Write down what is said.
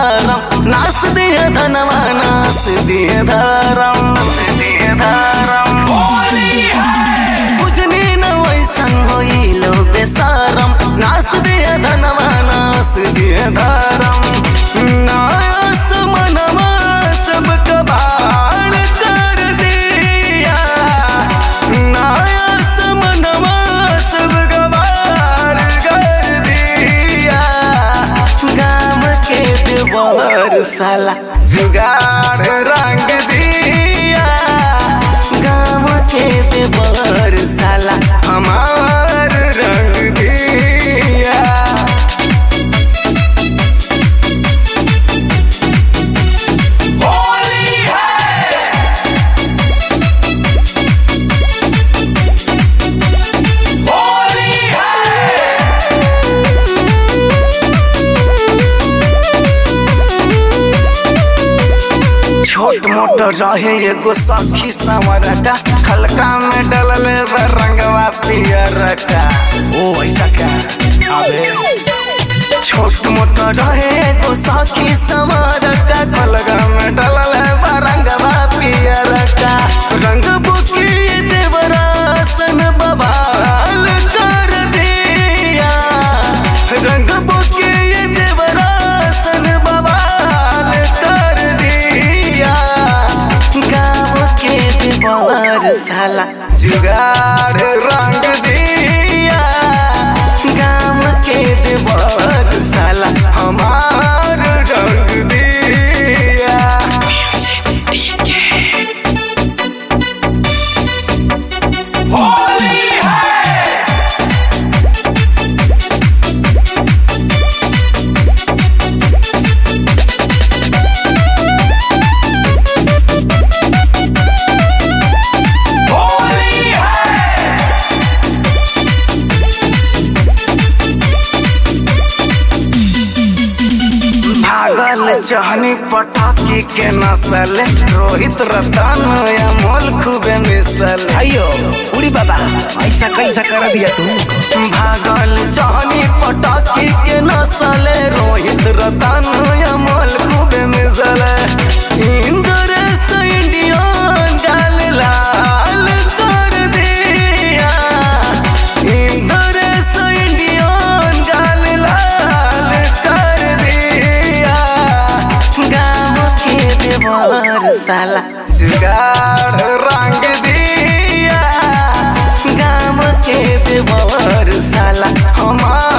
धारम नास दिए धनवा नास दिए धारम दिए धारम बुझनी न वैसन होइलो बेसारम नास दिए धनवा नास दिए धारम नास मनवा सब कबाड़ कर दिया नास मनवा सब कबाड़ कर दिया गाम के देवर साला जुगाड़ रंग दिया गाम के देवर साला हमार रंग दिया छोट मोट रहे एगो सखी संवरका हल्का में डलल बा रंगवा पियर का ओ ऐसा क्या अबे छोट मोट रहे एगो सखी संवरका हल्का में डलल बा रंगवा पियर का रंग बुकी देवरासन बवाल कर दिया रंग बुकी देवरासन बवाल कर दिया गाँव के देवर साला जुगाड़ रंग दिया गाँव के देवर साला हमार रंग दिया भागल चहनी पटाखी के नसल रोहित रतन अमोल खूबे मिसल अयो उड़ी बाबा ऐसा कैसा कर दिया तू भागल चहनी पटाखी के नसल रोहित रतन अमोल खूबे मिसल इंद्रेश इंडियन गाल लाल कर दिया इंद्रेश इंडियन गाल लाल कर दिया गाँव के देवर साला जुगाड़ रंग दिया गाँव के देवर साला हमार